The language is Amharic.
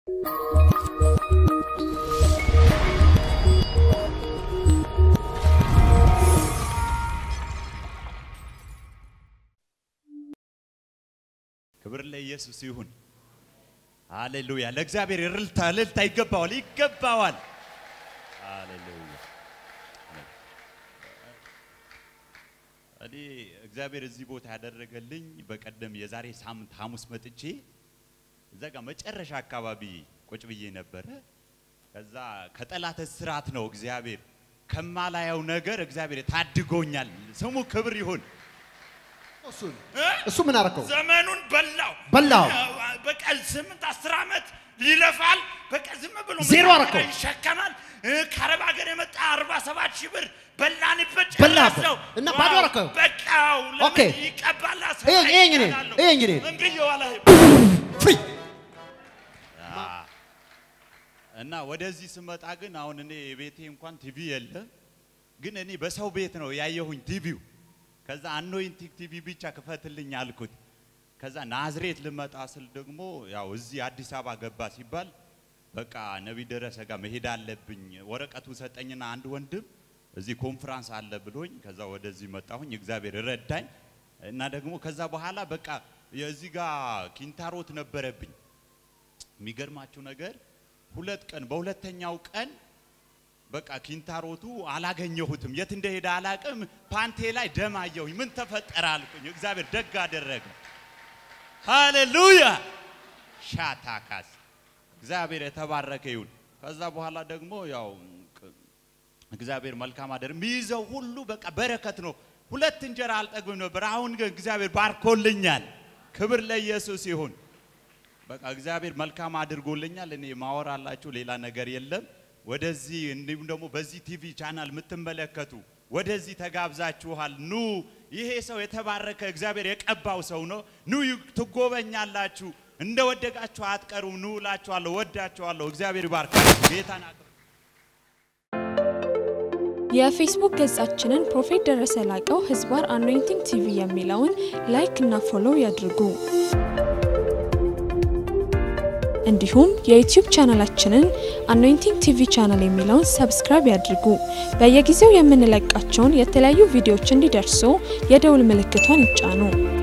ክብር ለኢየሱስ ይሁን። ሃሌሉያ! ለእግዚአብሔር እልልታ እልልታ ይገባዋል፣ ይገባዋል። ሃሌሉያ! እኔ እግዚአብሔር እዚህ ቦታ ያደረገልኝ በቀደም የዛሬ ሳምንት ሐሙስ መጥቼ እዛ ጋር መጨረሻ አካባቢ ቁጭ ብዬ ነበረ። ከዛ ከጠላት እስራት ነው እግዚአብሔር ከማላየው ነገር እግዚአብሔር ታድጎኛል። ስሙ ክብር ይሁን። እሱን እሱ ምን አረከው? ዘመኑን በላው በላው። በቃ ስምንት አስር ዓመት ይለፋል። በቃ ዝም ብሎ ዜሮ መሳሪያ አረከው። ይሸከማል። እ፣ ከአረብ ሀገር የመጣ አርባ ሰባት ሺህ ብር በላንበት በላበት። ጨረሰው። እና ባዶ ዋው፣ አረከው። በቃው ኦኬ። ለምን ይቀባል? ሰው ይሄ- ይሄ እንግዲህ፣ አይቻላለሁ። ይሄ እንግዲህ። እምቢ እየዋለ ፍሪ እና ወደዚህ ስመጣ ግን አሁን እኔ ቤቴ እንኳን ቲቪ የለም፣ ግን እኔ በሰው ቤት ነው ያየሁኝ ቲቪው። ከዛ አኖይንቲንግ ቲቪ ብቻ ክፈትልኝ አልኩት። ከዛ ናዝሬት ልመጣ ስል ደግሞ ያው እዚህ አዲስ አበባ ገባ ሲባል በቃ ነቢይ ደረሰ ጋር መሄድ አለብኝ። ወረቀቱን ሰጠኝና አንድ ወንድም እዚህ ኮንፍራንስ አለ ብሎኝ ከዛ ወደዚህ መጣሁኝ። እግዚአብሔር ረዳኝ እና ደግሞ ከዛ በኋላ በቃ የዚህ ጋር ኪንታሮት ነበረብኝ። የሚገርማችሁ ነገር ሁለት ቀን በሁለተኛው ቀን በቃ ኪንታሮቱ አላገኘሁትም። የት እንደሄደ አላቅም። ፓንቴ ላይ ደም አየሁኝ። ምን ተፈጠረ አልኩኝ። እግዚአብሔር ደግ አደረገ። ሃሌሉያ ሻታካስ እግዚአብሔር የተባረከ ይሁን። ከዛ በኋላ ደግሞ ያው ቅ- እግዚአብሔር መልካም አደር የሚይዘው ሁሉ በቃ በረከት ነው። ሁለት እንጀራ አልጠግብም ነበር። አሁን ግን እግዚአብሔር ባርኮልኛል። ክብር ለኢየሱስ ይሁን። በቃ እግዚአብሔር መልካም አድርጎልኛል። እኔ ማወራላችሁ ሌላ ነገር የለም። ወደዚህ እንዲሁም ደግሞ በዚህ ቲቪ ቻናል የምትመለከቱ ወደዚህ ተጋብዛችኋል። ኑ፣ ይሄ ሰው የተባረከ እግዚአብሔር የቀባው ሰው ነው። ኑ ይ- ትጎበኛላችሁ። እንደ ወደቃችሁ አትቀሩም። ኑ እላችኋለሁ። ወዳችኋለሁ። እግዚአብሔር ይባርካችሁ። ጌታን አክብሩ። የፌስቡክ ገጻችንን ፕሮፌት ደረሰ ላቀው ህዝባር አኖይንቲንግ ቲቪ የሚለውን ላይክ እና ፎሎው ያድርጉ። እንዲሁም የዩቲዩብ ቻናላችንን አኖይንቲንግ ቲቪ ቻናል የሚለውን ሰብስክራይብ ያድርጉ። በየጊዜው የምንለቃቸውን የተለያዩ ቪዲዮዎች እንዲደርሱ የደውል ምልክቷን ይጫኑ።